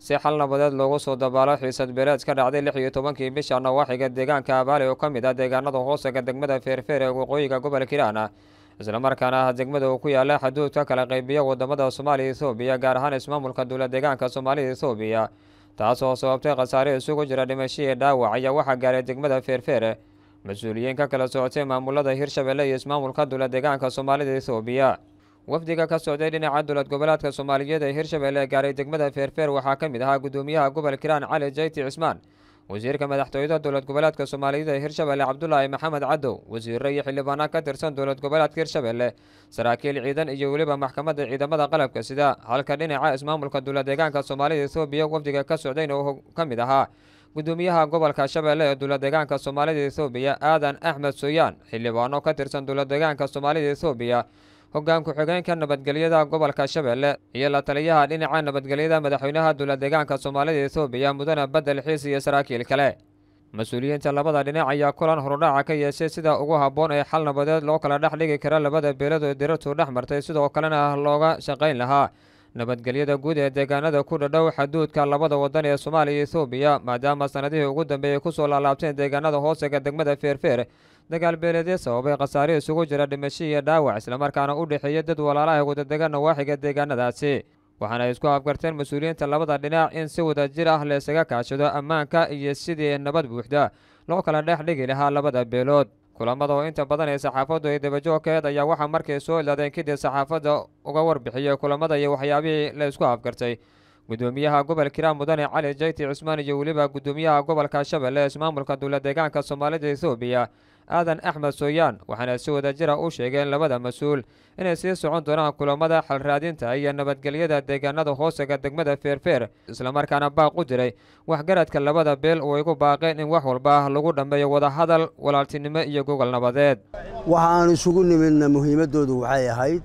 si xal nabadeed loogu soo dabaalo xiisad beeleed ka dhacday lix iyo tobankii bisha nawaaxiga deegaanka abaali oo ka mid ah deegaanada hoosaga degmada feerfeer ee waqooyiga gobolka hiiraan islamarkaana ah degmada uu ku yaala xaduudka kala qaybiya wadamada soomaaliya ethoobiya gaar ahaan ismaamulka dowla deegaanka soomaalida ethoobiya taasoo sababtay khasaare isugu jira dhimashihii dhaawac ayaa waxaa gaaray degmada feerfeer mas-uuliyiin ka kala socotay maamulada hirshabelle iyo ismaamulka dowla deegaanka soomaalida ethoobiya wafdiga ka socday dhinaca dowlad goboleedka soomaaliyeed ee hirshabelle gaaray degmada feerfeer waxaa ka mid ahaa gudoomiyaha gobolka hiiraan cali jayti cismaan wasiirka madaxtooyada dowlad goboleedka soomaaliyeed ee hirshabelle cabdulaahi maxamed cadow wasiiro iyo xildhibaano ka tirsan dowlad goboleedka hirshabelle saraakiil ciidan iyo weliba maxkamadda ciidamada qalabka sida halka dhinaca ismaamulka dowla deegaanka soomaalida ethoobiya wafdiga ka socdayna uu ka mid ahaa gudoomiyaha gobolka shabeelle ee dowla deegaanka soomaalida ethoobiya aadan axmed sooyaan xildhibaano ka tirsan dowla deegaanka soomaalida ethoobiya hoggaan ku-xigeenka nabadgelyada gobolka shabeelle iyo la taliyaha dhinaca nabadgelyada madaxweynaha dowla deegaanka soomaalida ethoobiya mudane bedel xiis iyo saraakiil kale mas-uuliyiinta labada dhinac ayaa kulan horudhaca ka yeeshay sida ugu habboon ee xal nabadeed loo kala dhex dhigi kara labada beelad oo dirartu dhex martay sidoo kalena looga shaqayn lahaa nabadgelyada guud ee deegaanada ku dhadhow xaduudka labada wadan ee soomaaliya iyo ethoobiya maadaama sanadihii ugu dambeeyey kusoo laalaabteen deegaanada hoosega degmada feerfeer dagaal beeleedee sababay khasaare isugu jira dhimasho iyo dhaawac islamarkaana u dhexeeya dad walaalaha wadadega nawaaxiga deegaanadaasi waxaana isku afgarteen mas-uuliyiinta labada dhinac in si wada jir ah laysaga kaashado ammaanka iyo sidii nabad buuxda loo kala dhex dhigi lahaa labada beelood kulamada oo inta badan ee saxaafaddu ay dabajoogkeed ayaa waxaa markay soo ilaadeen kadib saxaafadda uga warbixiyey kulamada iyo waxyaabihii la isku afgartay gudoomiyaha gobolka hiiraan mudane cali jayti cismaan iyo weliba gudoomiyaha gobolka shabeelle ee ismaamulka dowla deegaanka soomaalida ethoobiya aadan axmed sooyaan waxaana si wada jira u sheegeen labada mas-uul inay sii socon doonaan kulamada xalraadinta iyo nabadgelyada deegaanada hoosega degmada feerfeer islamarkaana baaq u diray waxgaradka labada beel oo igu baaqeen in wax walba lagu dhammeeyo wadahadal walaaltinimo iyo gogol nabadeed waxaan isugu nimidna muhiimaddoodu waxay ahayd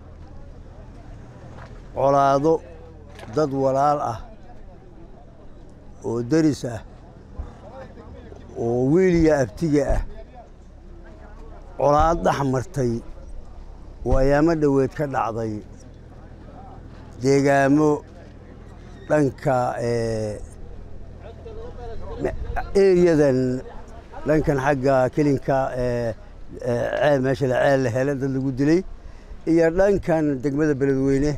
colaado dad walaal ah oo deris ah oo wiiliya abtiga ah colaad dhex martay oo ayaamo dhoweed ka dhacday deegaamo dhanka eriyadan dhankan xagga kelinka ceel meesha la ceel la hele dad lagu dilay iyo dhankan degmada beledweyne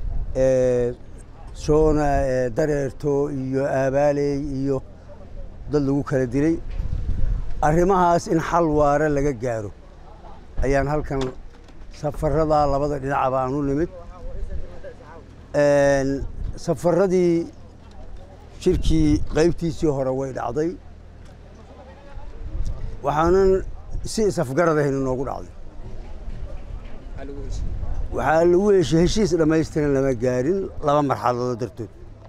soona dareerto iyo aabaaley iyo dad lagu kala dilay arrimahaas in xal waare laga gaaro ayaan halkan safarada labada dhinacba aan u nimid safaradii shirkii qaybtiisii hore way dhacday waxaanan si isafgarad ahayn inoogu dhacday waxaa lagu heshay heshiis dhammaystiran lama gaarin laba marxaladood dartood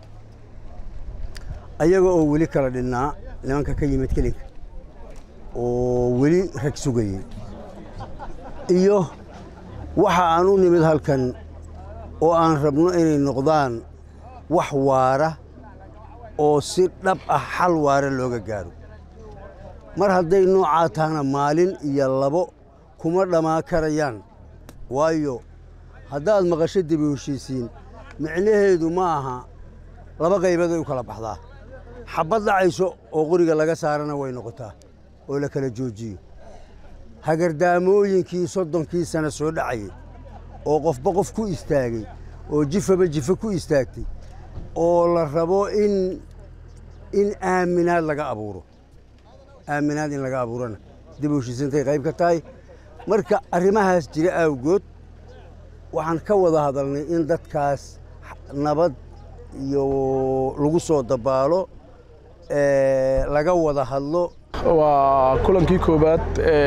ayaga oo weli kala dhinnaa nimanka ka yimid kelinka oo weli rag sugayey iyo waxa aan u nimid halkan oo aan rabno inay noqdaan wax waara oo si dhab ah xal waare looga gaaro mar hadday noocaa tahana maalin iyo labo kuma dhammaa karayaan waayo haddaad maqasho dibi heshiisiin micnaheedu ma aha laba qaybaday u kala baxdaa xabbad dhacayso oo qoriga laga saarana way noqotaa oo la kala joojiyo hagardaamooyinkii soddonkii sano soo dhacayay oo qofba qof ku istaagay oo jifaba jifa ku istaagtay oo la rabo in in aaminaad laga abuuro aaminaad in laga abuurana dib u heshiisintay qayb ka tahay marka arrimahaas jira awgood waxaan ka wada hadalnay in dadkaas nabad iyo lagu soo dabaalo laga wada hadlo waa kulankii koowaad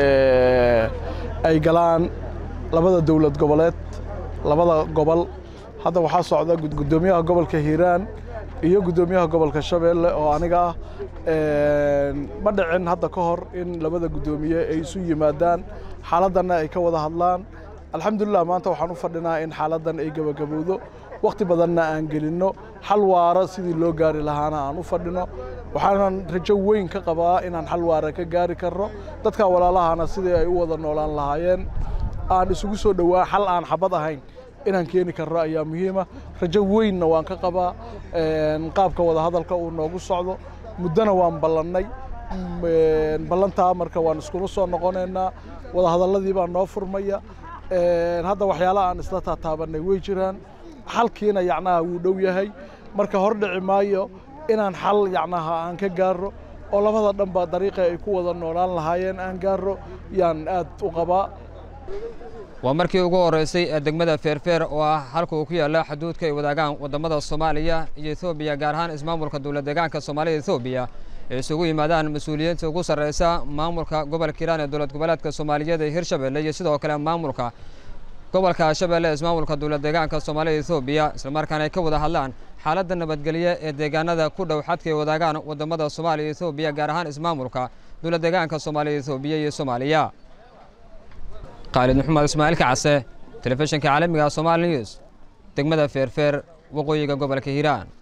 ay galaan labada dowlad goboleed labada gobol hadda waxaa socda gudoomiyaha gobolka hiiraan iyo gudoomiyaha gobolka shabeelle oo aniga ah ma dhicin hadda ka hor in labada gudoomiye ay isu yimaadaan xaaladdanna ay ka wada hadlaan alxamdulilah maanta waxaan u fadhinaa in xaaladdan ay gebagabowdo wakhti badanna aan gelinno xal waara sidii loo gaari lahaana aan u fadhino waxaanan rajo weyn ka qabaa inaan xal waara ka gaari karno dadka walaalahana sidii ay u wada noolaan lahaayeen aan isugu soo dhowaa xal aan xabad ahayn inaan keeni karno ayaa muhiima rajo weynna waan ka qabaa qaabka wadahadalka uu noogu socdo muddona waan ballannay ballantaa marka waan iskula soo noqonaynaa wadahadalladii baa noo furmaya hadda waxyaalaha aan isla taataabanay way jiraan xalkiina yacnaha wuu dhow yahay marka hor dhici maayo inaan xal yacnaha aan ka gaarro oo labada dhanba dariiqa ay ku wada noolaan lahaayeen aan gaarro yaan aad u qabaa waa markii ugu horreysay ee degmada feerfeer oo ah halka uu ku yaalla xuduudka ay wadaagaan waddamada soomaaliya iyo etoobiya gaar ahaan ismaamulka dowlad deegaanka soomaalida etoobiya ay isugu yimaadaan mas-uuliyiinta ugu sarreysa maamulka gobolka hiiraan ee dowlad goboleedka soomaaliyeed ee hirshabelle iyo sidoo kale maamulka gobolka shabeelle ee ismaamulka dowlad deegaanka soomaalida etoobiya islamarkaana ay ka wada hadlaan xaaladda nabadgelye ee deegaanada ku dhow xadka ay wadaagaan waddamada soomaaliya iyo etoobiya gaar ahaan ismaamulka dowlad deegaanka soomaalida etoobiya iyo soomaaliya khaalid maxamed ismaaciil kacase telefishinka caalamiga somaali news degmada feerfeer waqooyiga gobolka hiiraan